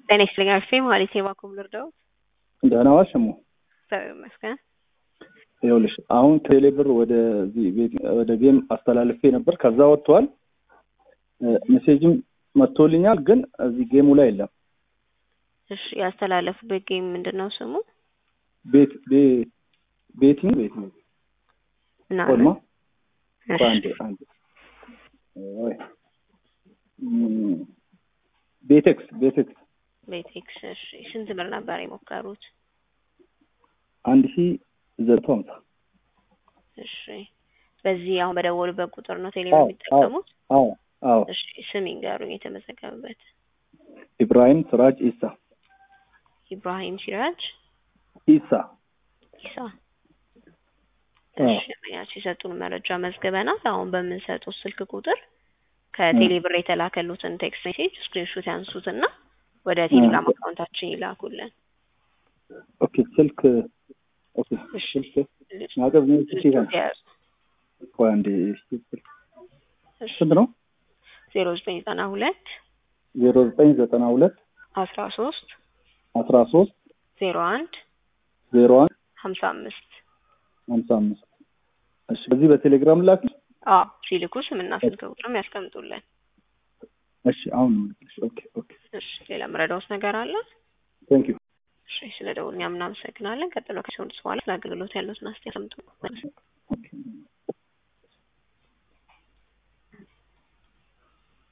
ጤና ይስጥልኝ አርፌ ማለት የባኩም ልርዳው ደህና ዋልሽ እሞ። እግዚአብሔር ይመስገን። ይኸውልሽ አሁን ቴሌ ብር ወደዚህ ቤት ወደ ጌም አስተላልፌ ነበር። ከዛ ወጥቷል። ሜሴጅም መጥቶልኛል፣ ግን እዚህ ጌሙ ላይ የለም። እሺ ያስተላለፉበት ጌም ምንድን ነው ስሙ? ቤት ቤ- ቤቲንግ ቤቲንግ ምናምን ኦልማ እሺ፣ አንድ አንድ ወይ እም፣ ቤቴክስ ቤቴክስ ቤቴክስ እሺ። ስንት ብር ነበር የሞከሩት? አንድ ሺ ዘጠኝ ሀምሳ እሺ በዚህ አሁን በደወሉበት ቁጥር ነው ቴሌ አዎ፣ የሚጠቀሙት? አዎ አዎ እሺ ስም ይንገሩኝ የተመዘገበበት። ኢብራሂም ስራጅ ኢሳ ኢብራሂም ሲራጅ ኢሳ ኢሳ። አዎ። እሺ ያቺ የሰጡን መረጃ መዝግበናል። አሁን በምንሰጡት ስልክ ቁጥር ከቴሌ ብር የተላከሉትን ቴክስት ሜሴጅ ስክሪንሾት ያንሱትና ወደ ቴሌግራም አካውንታችን ይላኩልን። ኦኬ ስልክ ኦኬ እሺ። ስልክ ማቀብ ነው ይችላል ያዙ። ቆይ አንዴ ስልክ እሺ ስንት ነው ዜሮ ዘጠኝ ዘጠና ሁለት ዜሮ ዘጠኝ ዘጠና ሁለት አስራ ሶስት አስራ ሶስት ዜሮ አንድ ዜሮ አንድ ሀምሳ አምስት ሀምሳ አምስት እሺ በዚህ በቴሌግራም ላክ አዎ ሲልኩ ስምና ስልክ ቁጥርም ያስቀምጡልን። እሺ አሁን ኦኬ ኦኬ እሺ ሌላ ምረዳውስ ነገር አለ? ቴንክ ዩ እሺ ስለ ደውል እኛም እናመሰግናለን። ቀጥሎ ከሲሆን በኋላ ለአገልግሎት ያሉትን አስተያየት ሰምጡ።